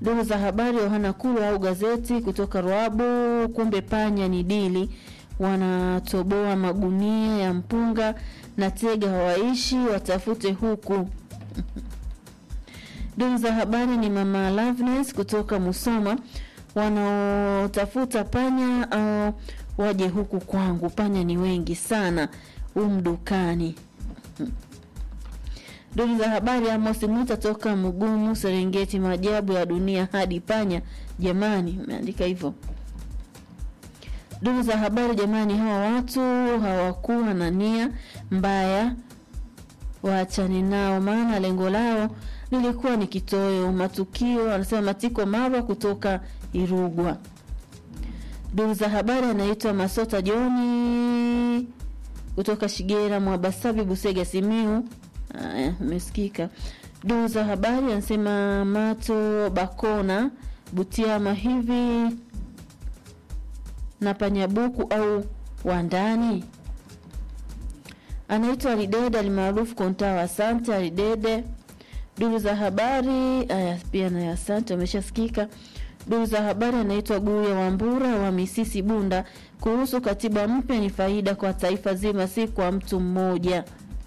Duru za habari Yohana Kulu au gazeti kutoka Ruabu, kumbe panya ni dili, wanatoboa magunia ya mpunga na tega hawaishi, watafute huku. Duru za habari ni mama Loveness kutoka Musoma, wanaotafuta panya au waje huku kwangu, panya ni wengi sana umdukani. Duru za habari Amos Muta toka Mugumu, Serengeti, maajabu ya dunia hadi panya. Jamani, umeandika hivyo. Duru za habari jamani, hawa watu hawakuwa na nia mbaya, waachane nao, maana lengo lao lilikuwa ni kitoweo. Matukio anasema Matiko Marwa kutoka Irugwa. Duru za habari anaitwa Masota Joni kutoka Shigera, Mwabasabi, Busega, Simiu. Aya, umesikika. Duru za habari anasema Mato Bakona Butiama hivi na panyabuku au wandani. Anaitwa Alidede alimaarufu Kontawa. Asante Alidede. Duru za habari aya, pia na asante, ameshasikika. Duru za habari anaitwa Guya Wambura wa Misisi Bunda, kuhusu katiba mpya ni faida kwa taifa zima, si kwa mtu mmoja.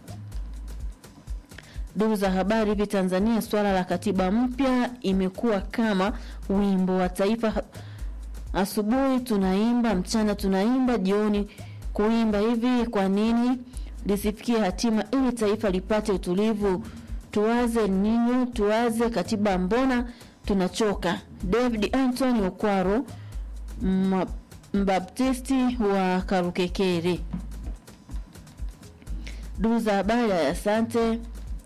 Duru za habari hivi Tanzania, swala la katiba mpya imekuwa kama wimbo wa taifa. Asubuhi tunaimba, mchana tunaimba, jioni kuimba. Hivi kwa nini lisifikie hatima ili taifa lipate utulivu? Tuwaze ninyi, tuwaze katiba, mbona tunachoka? David Anthony Okwaro, mbaptisti wa Karukekere. Duru za habari, asante.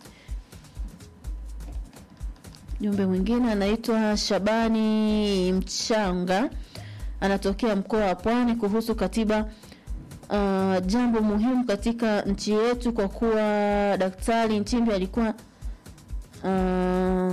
Jumbe mwingine anaitwa Shabani Mchanga, anatokea mkoa wa Pwani, kuhusu katiba. Uh, jambo muhimu katika nchi yetu, kwa kuwa Daktari Nchimbi alikuwa uh,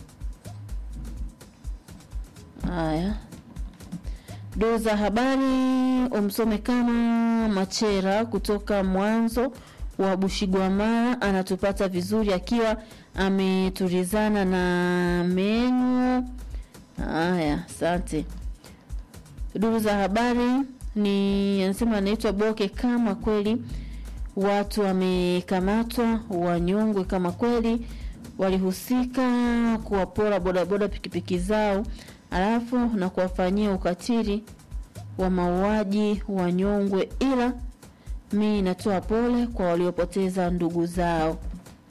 haya. Duru za habari umsome kama Machera kutoka mwanzo wa Bushigwamara anatupata vizuri akiwa ametulizana na menyu. Haya, asante. Duru za habari ni anasema anaitwa Boke, kama kweli watu wamekamatwa, wanyongwe kama kweli walihusika kuwapora bodaboda pikipiki zao, alafu na kuwafanyia ukatili wa mauaji, wanyongwe. Ila mi natoa pole kwa waliopoteza ndugu zao.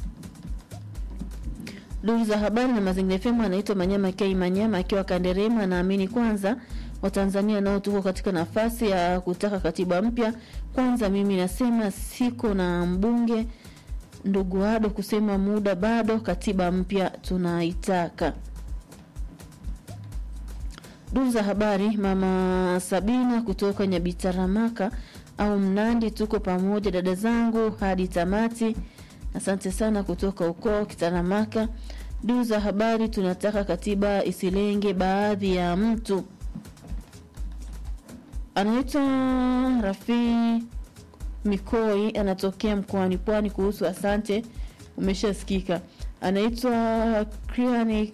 Duru za habari na mazingira FM anaitwa Manyama K Manyama akiwa Kanderema, anaamini kwanza Watanzania nao tuko katika nafasi ya kutaka katiba mpya. Kwanza mimi nasema siko na mbunge ndugu Ado kusema muda bado, katiba mpya tunaitaka. Duru za habari mama Sabina kutoka Nyabitaramaka au Mnandi, tuko pamoja dada zangu hadi tamati. Asante sana kutoka huko Kitaramaka. Duru za habari tunataka katiba isilenge baadhi ya mtu anaitwa Rafii Mikoi anatokea mkoani Pwani kuhusu asante, umeshasikika. Anaitwa Kriani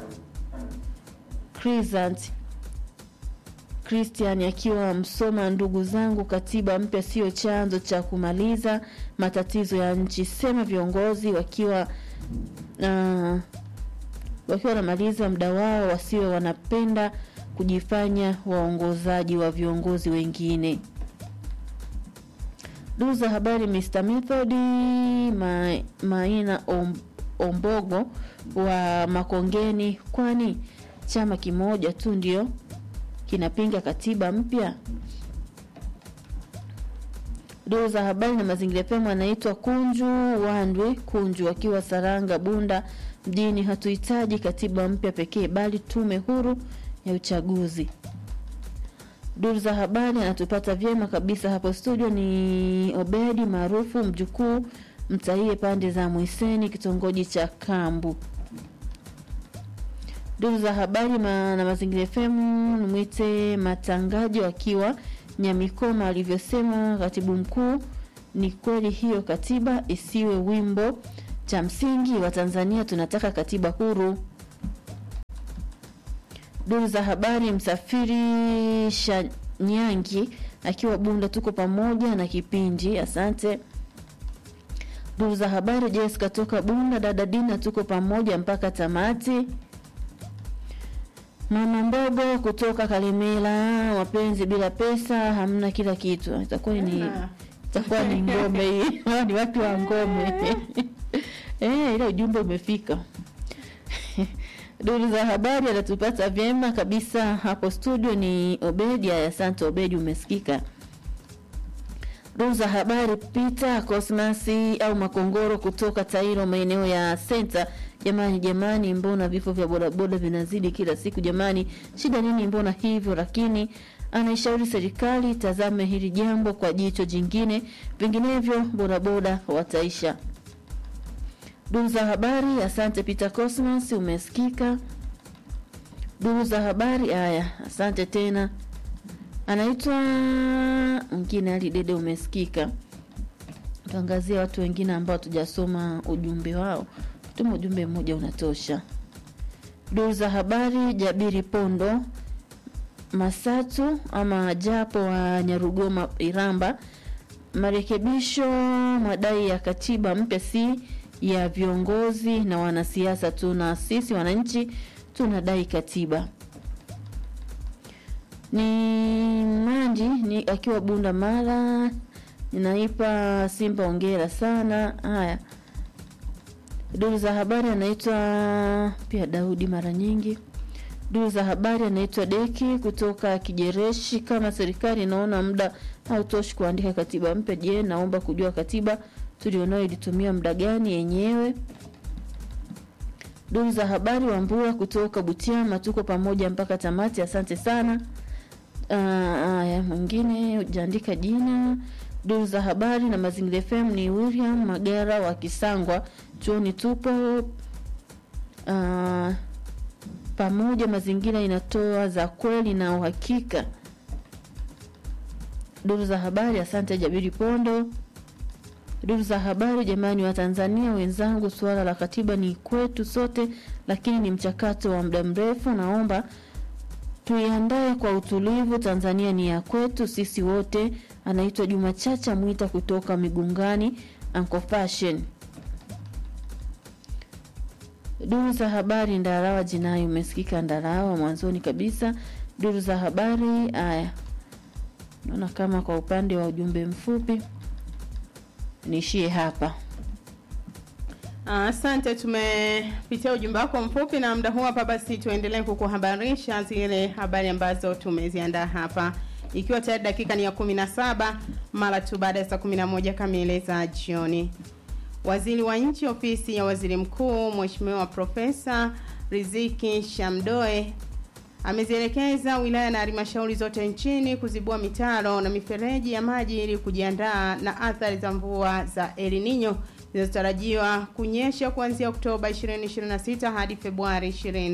Crisant Christian akiwa Msoma. Ndugu zangu, katiba mpya sio chanzo cha kumaliza matatizo ya nchi, sema viongozi wakiwa uh, wakiwa wanamaliza muda wao wasiwe wanapenda kujifanya waongozaji wa viongozi wengine. Duru za habari Mr. Method ma, Maina om, Ombogo wa Makongeni, kwani chama kimoja tu ndio kinapinga katiba mpya? Duru za habari na mazingira pema anaitwa Kunju Wandwe Kunju akiwa Saranga Bunda mjini, hatuhitaji katiba mpya pekee bali tume huru ya uchaguzi. Duru za habari anatupata vyema kabisa hapo studio ni Obedi maarufu mjukuu mtaie pande za Mwiseni kitongoji cha Kambu. Duru za habari ma, na mazingira FM nimwite matangaji akiwa Nyamikoma alivyosema katibu mkuu, ni kweli hiyo katiba isiwe wimbo, cha msingi wa Tanzania tunataka katiba huru. Duru za habari, msafiri Shanyangi akiwa Bunda, tuko pamoja na kipindi, asante. Duru za habari, Jessica toka Bunda, dada Dina, tuko pamoja mpaka tamati. Mama Mbogo kutoka Kalemela, mapenzi bila pesa hamna kila kitu. Itakuwa ni Hamna. itakuwa ni ngome hii. Hawa ni watu wa ngome. Eh, ile ujumbe umefika. Duru za habari anatupata vyema kabisa hapo studio ni Obedi. Aya, asante Obedi, umesikika. Duru za habari Peter Cosmasi au Makongoro kutoka Tairo, maeneo ya Center. Jamani, jamani, mbona vifo vya bodaboda vinazidi kila siku jamani? Shida nini? Mbona hivyo? Lakini anaishauri serikali tazame hili jambo kwa jicho jingine, vinginevyo bodaboda wataisha. Duru za habari, asante Peter Cosmas, umesikika. Duru za habari, haya, asante tena. Anaitwa mwingine Ali Dede, umesikika. Tuangazie watu wengine ambao tujasoma ujumbe wao, tuma ujumbe mmoja unatosha. Duru za habari, Jabiri Pondo Masatu ama Japo wa Nyarugoma Iramba, marekebisho madai ya katiba mpya si ya viongozi na wanasiasa tu, na sisi wananchi tunadai katiba. Ni Manji ni akiwa Bunda Mara, ninaipa Simba ongera sana. Haya, duru za habari anaitwa pia Daudi mara nyingi. Duru za habari anaitwa Deki kutoka Kijereshi. Kama serikali inaona muda hautoshi kuandika katiba mpya, je, naomba kujua katiba tulionayo ilitumia muda gani yenyewe. Duru za habari Wambura kutoka Butiama, tuko pamoja mpaka tamati, asante sana. Haya, mwingine hujaandika jina. Duru za habari na Mazingira FM ni William Magara wa Kisangwa, chuoni tupo ah, pamoja. Mazingira inatoa za kweli na uhakika. Duru za habari, asante Jabiri Pondo. Duru za habari, jamani wa Tanzania wenzangu, suala la katiba ni kwetu sote, lakini ni mchakato wa muda mrefu. Naomba tuiandae kwa utulivu. Tanzania ni ya kwetu sisi wote. Anaitwa Juma Chacha Mwita kutoka Migungani, Uncle Fashion. Duru za habari, Ndarawa jinai, umesikika Ndarawa mwanzoni kabisa. Duru za habari, haya naona kama kwa upande wa ujumbe mfupi niishie hapa. Asante, tumepitia ujumbe wako mfupi na muda huu hapa. Basi tuendelee kukuhabarisha zile habari ambazo tumeziandaa hapa, ikiwa tayari dakika ni ya kumi na saba mara tu baada ya saa kumi na moja kamili za jioni. Waziri wa Nchi, Ofisi ya Waziri Mkuu, Mheshimiwa Profesa Riziki Shamdoe amezielekeza wilaya na halmashauri zote nchini kuzibua mitaro na mifereji ya maji ili kujiandaa na athari za mvua za El Nino zinazotarajiwa kunyesha kuanzia Oktoba 2026 hadi Februari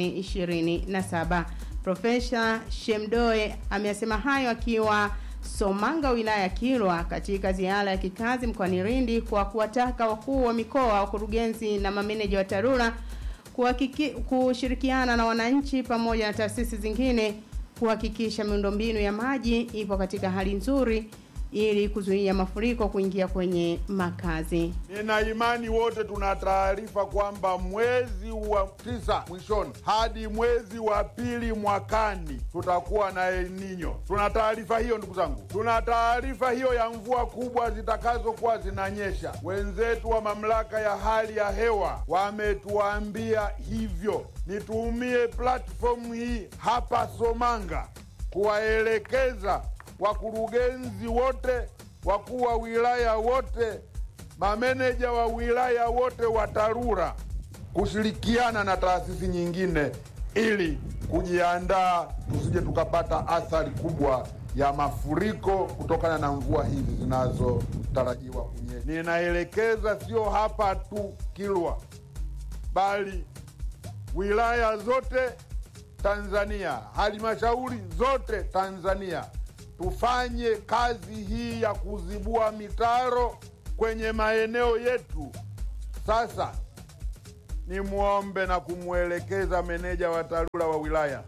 2027. Profesa Shemdoe amesema hayo akiwa Somanga wilaya ya Kilwa katika ziara ya kikazi mkoani Lindi kwa kuwataka wakuu wa mikoa, wakurugenzi na mameneja wa TARURA kuhakiki, kushirikiana na wananchi pamoja na taasisi zingine kuhakikisha miundombinu ya maji ipo katika hali nzuri ili kuzuia mafuriko kuingia kwenye makazi. Nina imani wote tuna taarifa kwamba mwezi wa tisa mwishoni hadi mwezi wa pili mwakani tutakuwa na El Nino. Tuna taarifa hiyo ndugu zangu, tuna taarifa hiyo ya mvua kubwa zitakazokuwa zinanyesha. Wenzetu wa mamlaka ya hali ya hewa wametuambia hivyo. Nitumie platform hii hapa Somanga kuwaelekeza wakurugenzi wote, wakuu wa wilaya wote, mameneja wa wilaya wote wa TARURA kushirikiana na taasisi nyingine ili kujiandaa tusije tukapata athari kubwa ya mafuriko kutokana na mvua hizi zinazotarajiwa kunyesha. Ninaelekeza sio hapa tu Kilwa, bali wilaya zote Tanzania, halmashauri zote Tanzania tufanye kazi hii ya kuzibua mitaro kwenye maeneo yetu. Sasa nimwombe na kumwelekeza meneja wa TARURA wa wilaya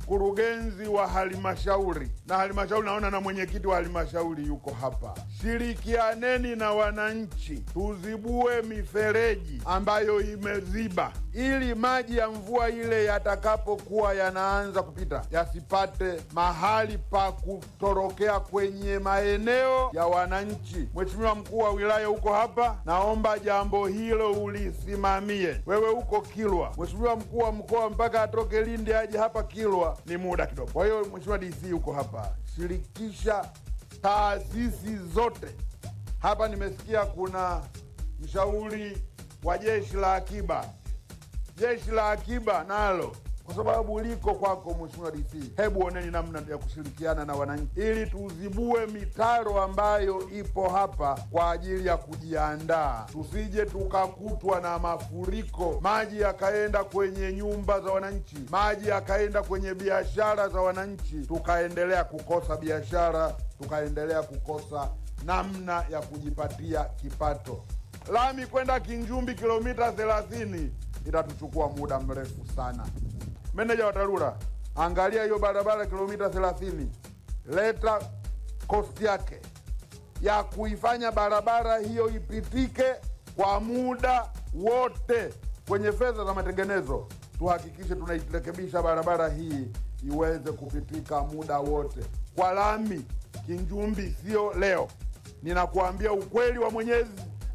mkurugenzi wa halmashauri na halmashauri, naona na mwenyekiti wa halmashauri yuko hapa. Shirikianeni na wananchi, tuzibue mifereji ambayo imeziba, ili maji ya mvua ile yatakapokuwa yanaanza kupita yasipate mahali pa kutorokea kwenye maeneo ya wananchi. Mheshimiwa mkuu wa wilaya huko hapa, naomba jambo hilo ulisimamie. Wewe huko Kilwa, Mheshimiwa mkuu wa mkoa mpaka atoke Lindi aje hapa Kilwa ni muda kidogo. Kwa hiyo Mheshimiwa DC huko hapa, shirikisha taasisi zote hapa. Nimesikia kuna mshauri wa jeshi la akiba, jeshi la akiba nalo kwa sababu liko kwako Mheshimiwa DC, hebu oneni namna ya kushirikiana na wananchi ili tuzibue mitaro ambayo ipo hapa kwa ajili ya kujiandaa, tusije tukakutwa na mafuriko, maji yakaenda kwenye nyumba za wananchi, maji yakaenda kwenye biashara za wananchi, tukaendelea kukosa biashara, tukaendelea kukosa namna ya kujipatia kipato. Lami kwenda Kinjumbi kilomita 30 itatuchukua muda mrefu sana. Meneja wa TARURA, angalia hiyo barabara kilomita 30, leta kosti yake ya kuifanya barabara hiyo ipitike kwa muda wote. Kwenye fedha za matengenezo, tuhakikishe tunairekebisha barabara hii iweze kupitika muda wote. Kwa lami Kinjumbi sio leo, ninakuambia ukweli wa Mwenyezi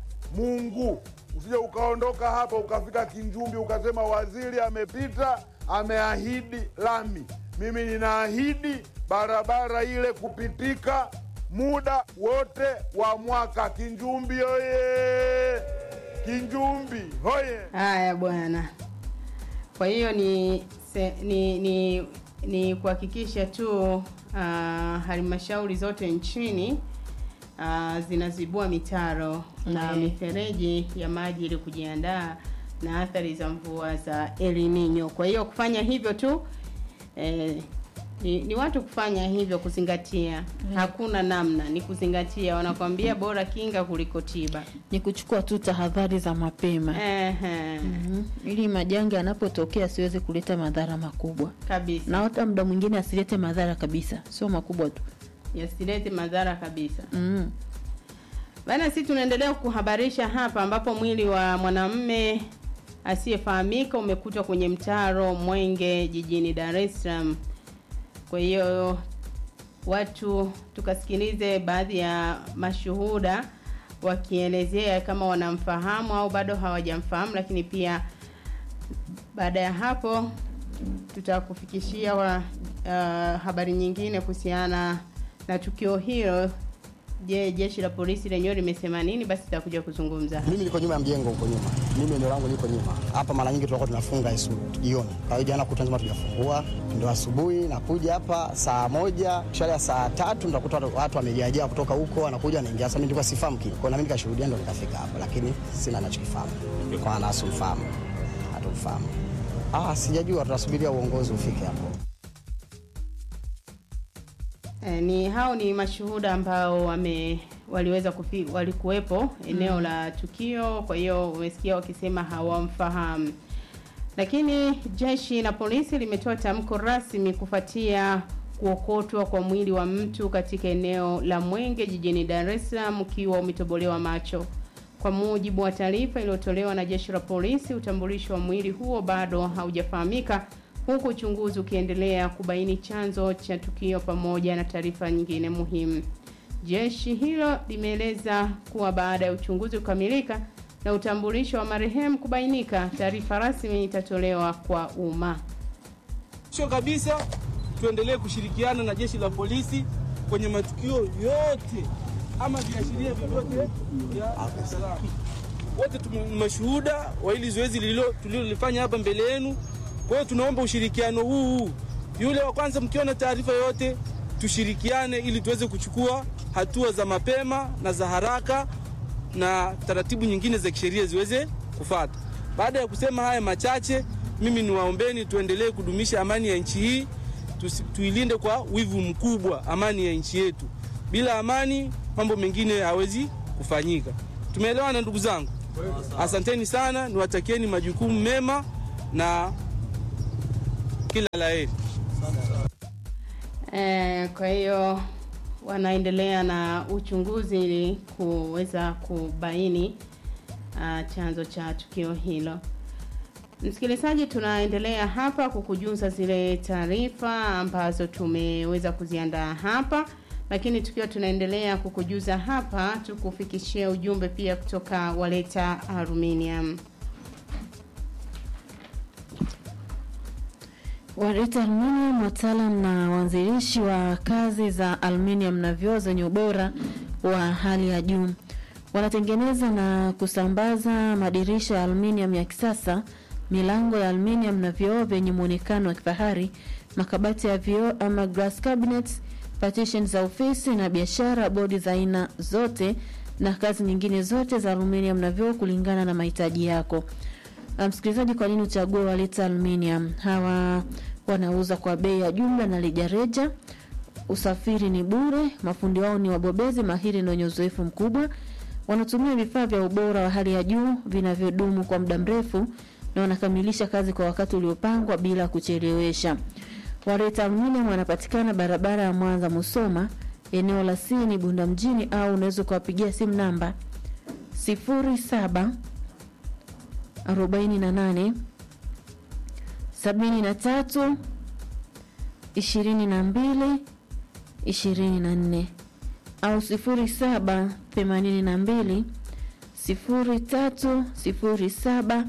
Mungu. Usije ukaondoka hapa ukafika Kinjumbi ukasema waziri amepita ameahidi lami. Mimi ninaahidi barabara ile kupitika muda wote wa mwaka. Kinjumbi oye! Kinjumbi hoye! Haya bwana. Kwa hiyo ni se, ni ni, ni kuhakikisha tu uh, halmashauri zote nchini uh, zinazibua mitaro na Mm. mifereji ya maji ili kujiandaa na athari za mvua za El Nino. Kwa hiyo kufanya hivyo tu eh, ni, ni watu kufanya hivyo kuzingatia. Hakuna namna, ni kuzingatia. Wanakwambia bora kinga kuliko tiba. ni kuchukua tu tahadhari za mapema Ehe, Mhm. ili majanga yanapotokea asiweze kuleta madhara makubwa kabisa. na hata muda mwingine asilete madhara kabisa sio makubwa tu Yasilete madhara kabisa. mm. Bana, sisi tunaendelea kuhabarisha hapa ambapo mwili wa mwanamume asiyefahamika umekutwa kwenye mtaro Mwenge jijini Dar es Salaam. Kwa hiyo watu tukasikilize baadhi ya mashuhuda wakielezea kama wanamfahamu au bado hawajamfahamu, lakini pia baada ya hapo tutakufikishia wa, uh, habari nyingine kuhusiana na tukio hilo. Je, jeshi la polisi lenyewe limesema nini? Basi tutakuja kuzungumza. Mimi niko nyuma ya mjengo huko nyuma, mimi eneo langu liko nyuma hapa. Mara nyingi tunakuwa tunafunga isu jioni, kwa hiyo jana kutwa nzima tujafungua, ndo asubuhi nakuja hapa saa moja shale ya saa tatu ndakuta watu- watu wamejaajaa kutoka huko, wanakuja wanaingia. Sasa mimi nilikuwa sifahamu kitu, kwa na mimi nikashuhudia, ndo nikafika hapa, lakini sina nachokifahamu kwa maana asumfahamu, hatumfahamu. Ah, sijajua, tunasubiria uongozi ufike hapo. E, ni hao ni mashuhuda ambao wame waliweza kufi, walikuwepo eneo la tukio. Kwa hiyo umesikia wakisema hawamfahamu, lakini jeshi la polisi limetoa tamko rasmi kufuatia kuokotwa kwa mwili wa mtu katika eneo la Mwenge jijini Dar es Salaam ukiwa umetobolewa macho. Kwa mujibu wa taarifa iliyotolewa na jeshi la polisi, utambulisho wa mwili huo bado haujafahamika huku uchunguzi ukiendelea kubaini chanzo cha tukio pamoja na taarifa nyingine muhimu. Jeshi hilo limeeleza kuwa baada ya uchunguzi kukamilika na utambulisho wa marehemu kubainika, taarifa rasmi itatolewa kwa umma. Sio kabisa, tuendelee kushirikiana na jeshi la polisi kwenye matukio yote ama viashiria vyovyote vya usalama. Wote tume- mashuhuda wa hili zoezi lililo- tulilolifanya hapa mbele yenu. Kwa hiyo tunaomba ushirikiano huu huu. Yule wa kwanza, mkiona taarifa yoyote, tushirikiane ili tuweze kuchukua hatua za mapema na za haraka na taratibu nyingine za kisheria ziweze kufuata. Baada ya kusema haya machache, mimi niwaombeni tuendelee kudumisha amani ya nchi hii, tusi- tuilinde kwa wivu mkubwa amani ya nchi yetu. Bila amani, mambo mengine hawezi kufanyika. Tumeelewana ndugu zangu? Asanteni sana, niwatakieni majukumu mema na kila la heri. Eh, kwa hiyo wanaendelea na uchunguzi ili kuweza kubaini uh, chanzo cha tukio hilo. Msikilizaji, tunaendelea hapa kukujuza zile taarifa ambazo tumeweza kuziandaa hapa, lakini tukiwa tunaendelea kukujuza hapa, tukufikishie ujumbe pia kutoka Waleta Aluminium. Wareta Aluminium, wataalam na waanzilishi wa kazi za aluminium na vioo zenye ubora wa hali ya juu. Wanatengeneza na kusambaza madirisha ya aluminium ya kisasa, milango ya aluminium na vioo vyenye muonekano wa kifahari, makabati ya vioo ama glass cabinets, partition za ofisi na biashara, bodi za aina zote na kazi nyingine zote za aluminium na vioo kulingana na mahitaji yako. Na msikilizaji, kwa nini uchague Waleta Aluminium? Hawa wanauza kwa bei ya jumla na rejareja. Usafiri ni bure. Mafundi wao ni wabobezi mahiri na wenye uzoefu mkubwa. Wanatumia vifaa vya ubora wa hali ya juu vinavyodumu kwa muda mrefu na wanakamilisha kazi kwa wakati uliopangwa bila kuchelewesha. Waleta Aluminium wanapatikana barabara ya Mwanza Musoma, eneo la Sini Bunda mjini, au unaweza kuwapigia simu namba 07 48 73 22 24 au 07 82 03 07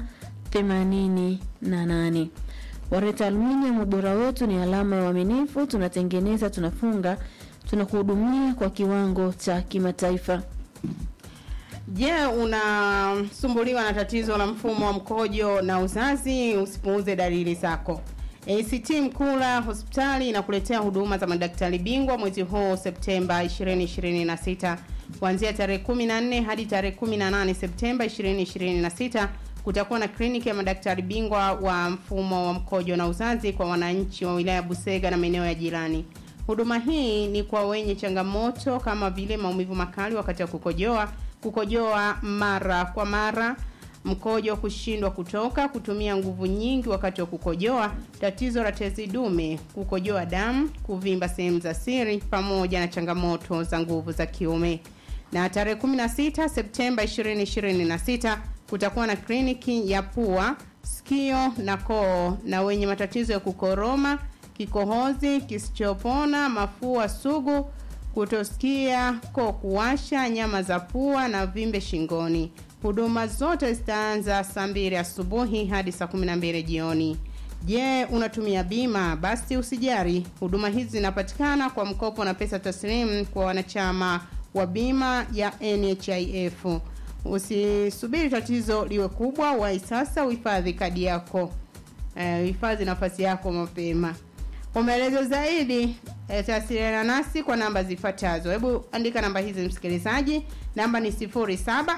88. Wareta Aluminium, ubora wetu ni alama ya uaminifu. Tunatengeneza, tunafunga, tunakuhudumia kwa kiwango cha kimataifa. Je, unasumbuliwa na tatizo la mfumo wa mkojo na uzazi? Usipuuze dalili zako. ACT Mkula hospitali inakuletea huduma za madaktari bingwa mwezi huu Septemba 2026 kuanzia tarehe 14 hadi tarehe 18 Septemba 2026. Kutakuwa na kliniki ya madaktari bingwa wa mfumo wa mkojo na uzazi kwa wananchi wa wilaya Busega na maeneo ya jirani. Huduma hii ni kwa wenye changamoto kama vile maumivu makali wakati wa kukojoa, kukojoa mara kwa mara, mkojo kushindwa kutoka, kutumia nguvu nyingi wakati wa kukojoa, tatizo la tezi dume, kukojoa damu, kuvimba sehemu za siri, pamoja na changamoto za nguvu za kiume. Na tarehe 16 Septemba 2026 kutakuwa na kliniki ya pua, sikio na koo na wenye matatizo ya kukoroma, kikohozi kisichopona, mafua sugu, kutosikia, koo kuwasha, nyama za pua na vimbe shingoni. Huduma zote zitaanza saa mbili asubuhi hadi saa 12 jioni. Je, unatumia bima? Basi usijari, huduma hizi zinapatikana kwa mkopo na pesa taslimu kwa wanachama wa bima ya NHIF. Usisubiri tatizo liwe kubwa, wahi sasa uhifadhi kadi yako, uhifadhi nafasi yako mapema. Kwa maelezo zaidi eh, tawasiliana nasi kwa namba zifuatazo. Hebu andika namba hizi msikilizaji, namba ni 07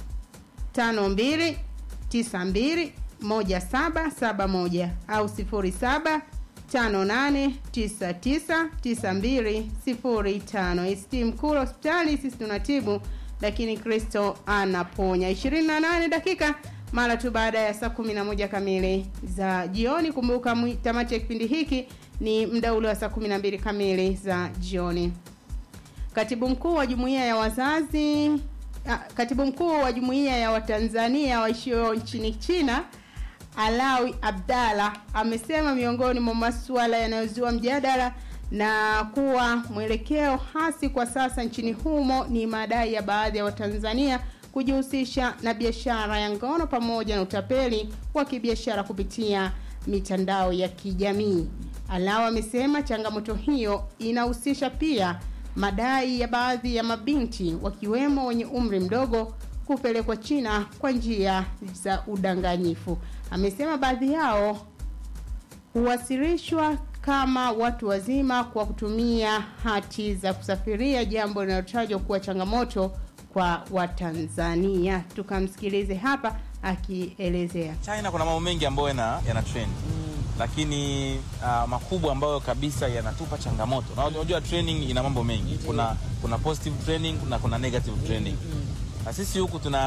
52 92 1771 au 07 58999205. ST Mkulu hospitali, sisi tunatibu lakini Kristo anaponya. 28 dakika mara tu baada ya saa 11 kamili za jioni. Kumbuka tamati ya kipindi hiki ni muda ule wa saa 12 kamili za jioni. Katibu mkuu wa jumuiya ya wazazi Katibu mkuu wa jumuiya ya Watanzania waishio nchini China Alawi Abdalla amesema miongoni mwa masuala yanayozua mjadala na kuwa mwelekeo hasi kwa sasa nchini humo ni madai ya baadhi ya Watanzania kujihusisha na biashara ya ngono pamoja na utapeli wa kibiashara kupitia mitandao ya kijamii. Alawi amesema changamoto hiyo inahusisha pia madai ya baadhi ya mabinti wakiwemo wenye umri mdogo kupelekwa China kwa njia za udanganyifu. Amesema baadhi yao huwasilishwa kama watu wazima kwa kutumia hati za kusafiria, jambo linalotajwa kuwa changamoto kwa Watanzania. Tukamsikilize hapa akielezea. China kuna mambo mengi ambayo yana, yana trend lakini uh, makubwa ambayo kabisa yanatupa changamoto. Na unajua training ina mambo mengi, kuna kuna positive training na kuna negative training. Na sisi huku tuna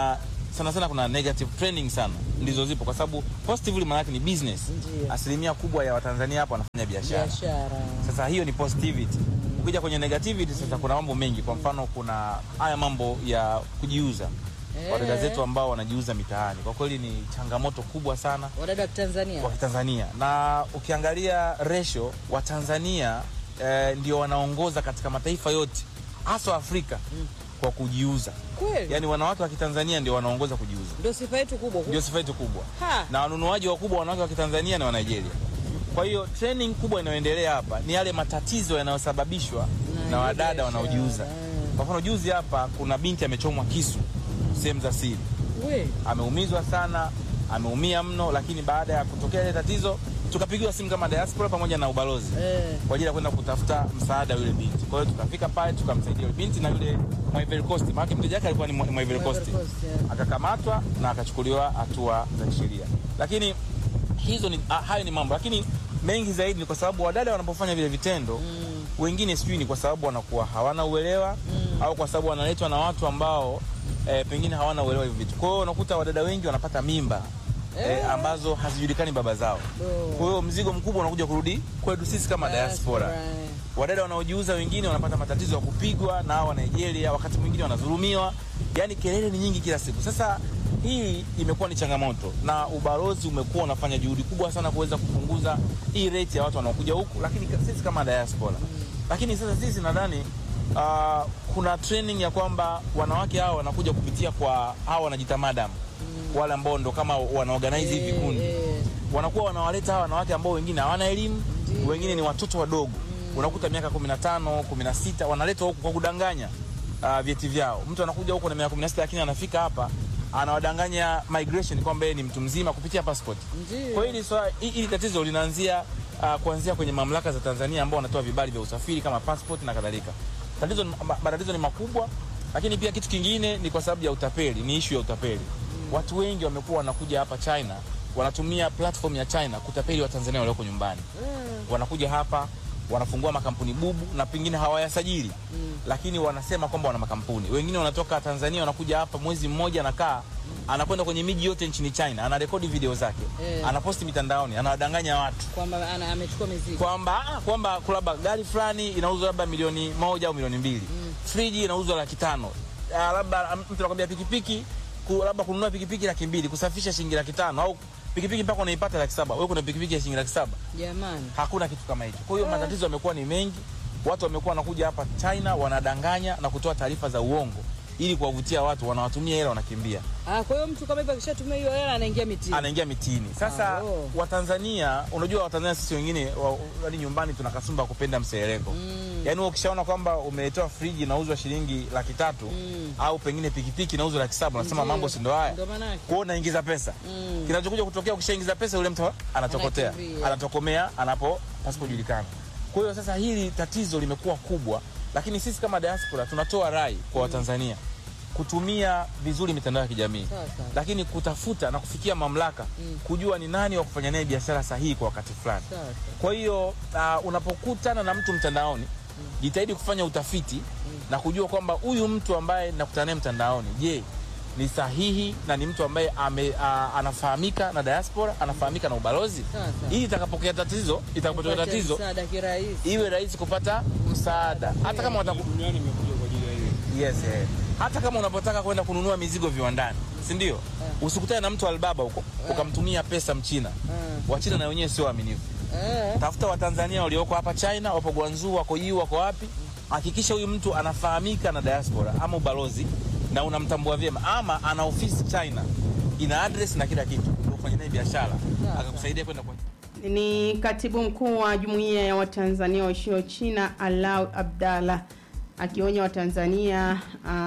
sana sana kuna negative trending sana ndizo zipo kwa sababu positively maana yake ni business Ndiyo. asilimia kubwa ya watanzania hapa wanafanya biashara biashara sasa hiyo ni positivity ukija kwenye negativity sasa kuna mambo mengi kwa mfano kuna haya mambo ya kujiuza Eh. wadada zetu ambao wanajiuza mitaani kwa kweli ni changamoto kubwa sana wadada wa Tanzania kwa Kitanzania na ukiangalia ratio wa Tanzania eh, ndio wanaongoza katika mataifa yote hasa Afrika kwa kujiuza. kweli Yaani wanawake wa Kitanzania ndio wanaongoza kujiuza, ndio sifa yetu kubwa ndio sifa yetu kubwa, Ha. na wanunuaji wakubwa wanawake wa Kitanzania ni wa Nigeria. Kwa hiyo training kubwa inayoendelea hapa ni yale matatizo yanayosababishwa Na na, ile wadada biashara, wanaojiuza. eh. Kwa mfano juzi hapa kuna binti amechomwa kisu sehemu za siri we ameumizwa sana, ameumia mno, lakini baada ya kutokea ile tatizo tukapigiwa simu kama diaspora pamoja na ubalozi eh. kwa ajili ya kwenda kutafuta msaada yule binti. Kwa hiyo tukafika pale tukamsaidia yule binti na yule mwa Ivory Coast, maana mteja wake alikuwa ni mwa mwa Ivory Coast, Ivory Coast, yeah. akakamatwa na akachukuliwa hatua za kisheria. Lakini hizo ni ah, hayo ni mambo, lakini mengi zaidi ni kwa sababu wadada wanapofanya vile vitendo mm. wengine sijui ni kwa sababu wanakuwa hawana uelewa mm. au kwa sababu wanaletwa na watu ambao eh, pengine hawana uelewa hivi vitu. Kwa hiyo unakuta wadada wengi wanapata mimba eh, ambazo hazijulikani baba zao. Oh. Kwa hiyo mzigo mkubwa unakuja kurudi kwetu sisi kama diaspora. eh. Wadada wanaojiuza wengine wanapata matatizo ya kupigwa na hao wa Nigeria, wakati mwingine wanadhulumiwa. Yaani kelele ni nyingi kila siku. Sasa hii imekuwa ni changamoto na ubalozi umekuwa unafanya juhudi kubwa sana kuweza kupunguza hii rate ya watu wanaokuja huku, lakini sisi kama diaspora. Lakini sasa sisi nadhani uh, kuna training ya kwamba wanawake hao wanakuja kupitia kwa hao wanajita madam wale ambao ndo kama wanaorganize hivi vikundi eh. wanakuwa wanawaleta hawa wanawake ambao wengine hawana elimu, Ndiyo. wengine ni watoto wadogo unakuta miaka 15 16 wanaletwa huku kwa kudanganya uh, vyeti vyao. Mtu anakuja huko na miaka 16 lakini anafika hapa anawadanganya migration kwamba yeye ni mtu mzima kupitia passport. Ndiyo. Kwa hiyo hili swala- hi- hili tatizo linaanzia uh, kuanzia kwenye mamlaka za Tanzania ambao wanatoa vibali vya usafiri kama passport na kadhalika. Tatizo ni- ma- matatizo ni makubwa, lakini pia kitu kingine ni kwa sababu ya utapeli, ni issue ya utapeli. Watu wengi wamekuwa wanakuja hapa China, wanatumia platform ya China kutapeli Watanzania walioko nyumbani. Wanakuja hapa wanafungua makampuni bubu na pengine hawayasajili lakini wanasema kwamba wana makampuni. Wengine wanatoka Tanzania wanakuja hapa mwezi mmoja, anakaa anakwenda kwenye miji yote nchini China, anarekodi video zake Eh. anaposti mitandaoni, anawadanganya watu kwamba ana- amechukua mizigo kwamba ah, kwamba labda gari fulani inauzwa labda milioni moja au milioni mbili friji inauzwa laki tano Ah, labda mtu anakwambia pikipiki ku, labda kununua pikipiki laki mbili kusafisha shilingi laki tano au pikipiki mpaka unaipata laki saba wewe kuna pikipiki ya shilingi laki saba jamani hakuna kitu kama hicho. Kwa hiyo matatizo yamekuwa ni mengi, watu wamekuwa wanakuja hapa China wanadanganya na kutoa taarifa za uongo ili kuwavutia watu, wanawatumia hela, wanakimbia, ah, kwa hiyo mtu kama hivyo akishatumia hiyo hela anaingia mitini anaingia mitini. Sasa Ah, oh. Watanzania, unajua Watanzania sisi wengine wa- yaani nyumbani tuna kasumba ya kupenda mseleleko mm. Yaani wewe ukishaona kwamba umeletewa friji inauzwa shilingi laki tatu Mm. au pengine pikipiki inauzwa laki saba unasema Ndiyo. mambo si ndo haya Ndo manake. kwa hiyo unaingiza pesa Mm. kinachokuja kutokea ukishaingiza pesa yule mtu anatokotea Anakimbia. anatokomea anapo pasipojulikana kwa hiyo sasa hili tatizo limekuwa kubwa lakini sisi kama diaspora tunatoa rai kwa watanzania kutumia vizuri mitandao ya kijamii Sawa, sawa. lakini kutafuta na kufikia mamlaka kujua ni nani wa kufanya naye biashara sahihi kwa wakati fulani Sawa, sawa. kwa hiyo uh, unapokutana na mtu mtandaoni jitahidi kufanya utafiti na kujua kwamba huyu mtu ambaye nakutana naye mtandaoni je ni sahihi na ni mtu ambaye ame, uh, anafahamika na diaspora anafahamika na ubalozi Sawa, sawa. ili itakapokea tatizo itakapotokea Upate tatizo msaada kirahisi iwe rahisi kupata msaada hata kama wataku... duniani imekuja kwa ajili ya hiyo yes, eh. hata kama unapotaka kwenda kununua mizigo viwandani si ndio usikutane na mtu albaba huko ukamtumia pesa mchina wachina na wenyewe sio waaminifu eh. tafuta watanzania walioko hapa china wapo gwanzu wako yu wako wapi hakikisha huyu mtu anafahamika na diaspora ama ubalozi na unamtambua vyema ama ana ofisi china ina address na kila kitu ndio ufanye naye biashara akakusaidia kwenda kwa ni katibu mkuu wa jumuiya ya watanzania waishio china alau abdallah akionya watanzania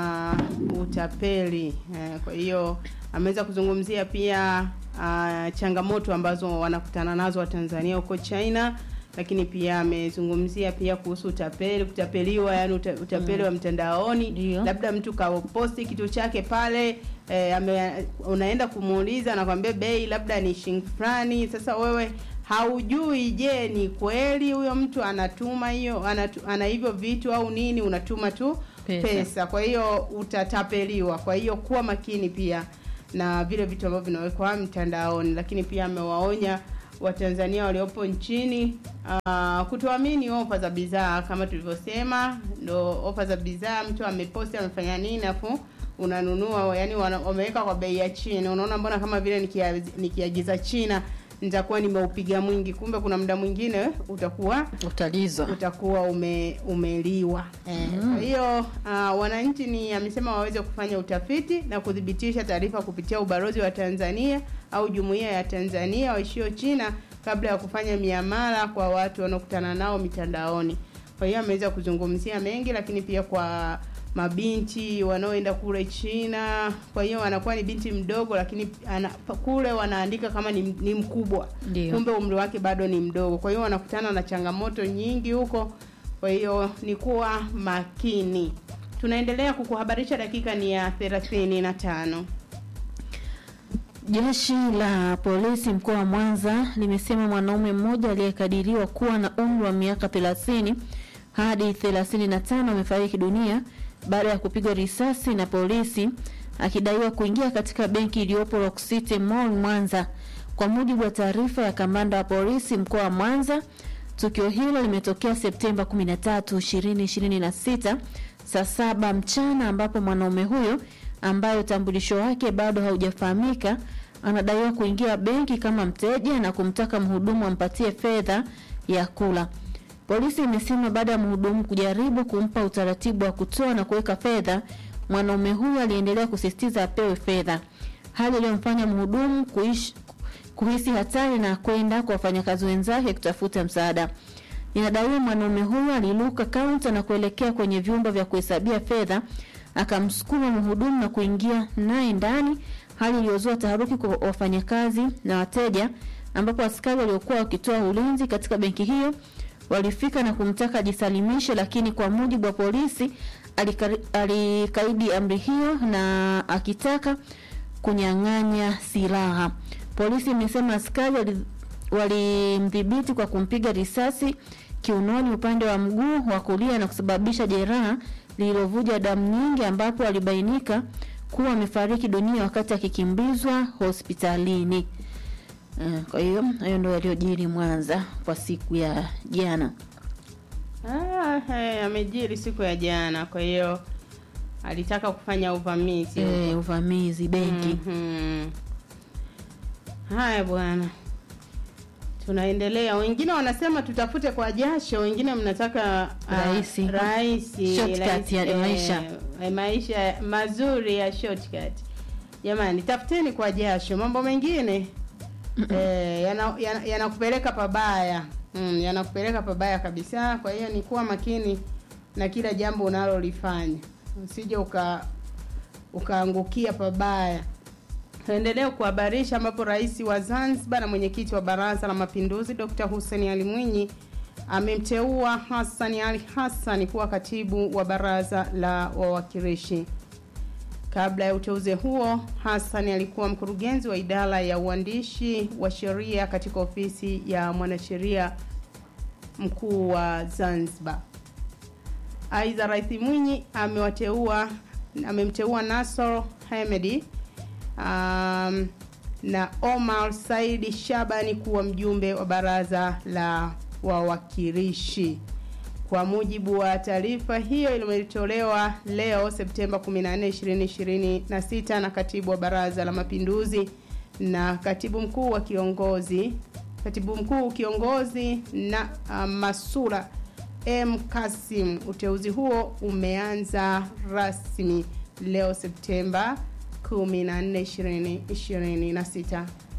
uh, utapeli uh, kwa hiyo ameweza kuzungumzia pia uh, changamoto ambazo wanakutana nazo watanzania huko china lakini pia amezungumzia pia kuhusu utapeli kutapeliwa yani uta, utapeli wa mtandaoni Ndio. labda mtu kaposti kitu chake pale eh, ame, unaenda kumuuliza anakwambia bei labda ni shilingi fulani sasa wewe haujui je ni kweli huyo mtu anatuma hiyo anatu, ana hivyo vitu au nini unatuma tu Pesa. pesa, kwa hiyo utatapeliwa kwa hiyo kuwa makini pia na vile vitu ambavyo vinawekwa mtandaoni, lakini pia amewaonya Watanzania waliopo nchini uh, kutoamini ofa za bidhaa kama tulivyosema, ndo ofa za bidhaa, mtu ameposti amefanya nini afu unanunua, yani wana- wameweka kwa bei ya chini. Unaona, mbona kama vile nikia- nikiagiza China nitakuwa nimeupiga mwingi, kumbe kuna muda mwingine utakuwa utalizwa utakuwa ume, umeliwa. Eh, Kwa hiyo uh, wananchi ni amesema waweze kufanya utafiti na kuthibitisha taarifa kupitia ubalozi wa Tanzania au jumuiya ya Tanzania waishio China kabla ya kufanya miamala kwa watu wanaokutana nao mitandaoni. Kwa hiyo ameweza kuzungumzia mengi, lakini pia kwa mabinti wanaoenda kule China. Kwa hiyo anakuwa ni binti mdogo, lakini ana, kule wanaandika kama ni, ni mkubwa Ndio. kumbe umri wake bado ni mdogo. Kwa hiyo wanakutana na changamoto nyingi huko. Kwa hiyo ni kuwa makini. Tunaendelea kukuhabarisha, dakika ni ya thelathini na tano. Jeshi la polisi mkoa wa Mwanza limesema mwanaume mmoja aliyekadiriwa kuwa na umri wa miaka 30 hadi 35 amefariki dunia baada ya kupigwa risasi na polisi akidaiwa kuingia katika benki iliyopo Rock City Mall Mwanza. Kwa mujibu wa taarifa ya kamanda wa polisi mkoa wa Mwanza, tukio hilo limetokea Septemba 13, 2026 saa saba mchana ambapo mwanaume huyo ambaye utambulisho wake bado haujafahamika anadaiwa kuingia benki kama mteja na kumtaka mhudumu ampatie fedha ya kula. Polisi imesema baada ya mhudumu kujaribu kumpa utaratibu wa kutoa na kuweka fedha, mwanaume huyo aliendelea kusisitiza apewe fedha, hali iliyomfanya mhudumu kuishi kuhisi hatari na kwenda kwa wafanyakazi wenzake kutafuta msaada. Inadaiwa mwanaume huyo aliluka kaunta na kuelekea kwenye vyumba vya kuhesabia fedha, akamsukuma mhudumu na kuingia naye ndani, hali iliyozua taharuki kwa wafanyakazi na wateja, ambapo askari waliokuwa wakitoa ulinzi katika benki hiyo walifika na kumtaka ajisalimishe, lakini kwa mujibu wa polisi alikari- alikaidi amri hiyo na akitaka kunyang'anya silaha. Polisi imesema askari wali- walimdhibiti kwa kumpiga risasi kiunoni upande wa mguu wa kulia na kusababisha jeraha lililovuja damu nyingi, ambapo alibainika kuwa amefariki dunia wakati akikimbizwa hospitalini. Eh, Kwa hiyo hayo ndio yaliyojiri Mwanza kwa siku ya jana. Ah, hey, amejiri siku ya jana, kwa hiyo alitaka kufanya uvamizi. Eh, uvamizi benki. Mhm. Haya bwana, tunaendelea. Wengine wanasema tutafute kwa jasho, wengine mnataka ah, Rahisi. rahisi, Shortcut rahisi, ya eh, maisha. eh, maisha mazuri ya shortcut. Jamani, tafuteni kwa jasho, mambo mengine eh, yanakupeleka yana, yanakupeleka pabaya mm, yanakupeleka pabaya kabisa. Kwa hiyo ni kuwa makini na kila jambo unalolifanya, usije uka ukaangukia pabaya. Tuendelee kuhabarisha ambapo rais wa Zanzibar na mwenyekiti wa Baraza la Mapinduzi Dr. Hussein Ali Mwinyi amemteua Hassan Ali Hassan kuwa katibu wa Baraza la Wawakilishi. Kabla ya uteuzi huo, Hassan alikuwa mkurugenzi wa idara ya uandishi wa sheria katika ofisi ya mwanasheria mkuu wa Zanzibar. Aidha, Rais Mwinyi amewateua amemteua Nasor Hemedi um, na Omar Saidi Shabani kuwa mjumbe wa baraza la wawakilishi. Kwa mujibu wa taarifa hiyo iliyotolewa leo Septemba 14, 2026 na katibu wa Baraza la Mapinduzi na katibu mkuu wa kiongozi katibu mkuu kiongozi na uh, Masura M Kasim. Uteuzi huo umeanza rasmi leo Septemba 14, 2026.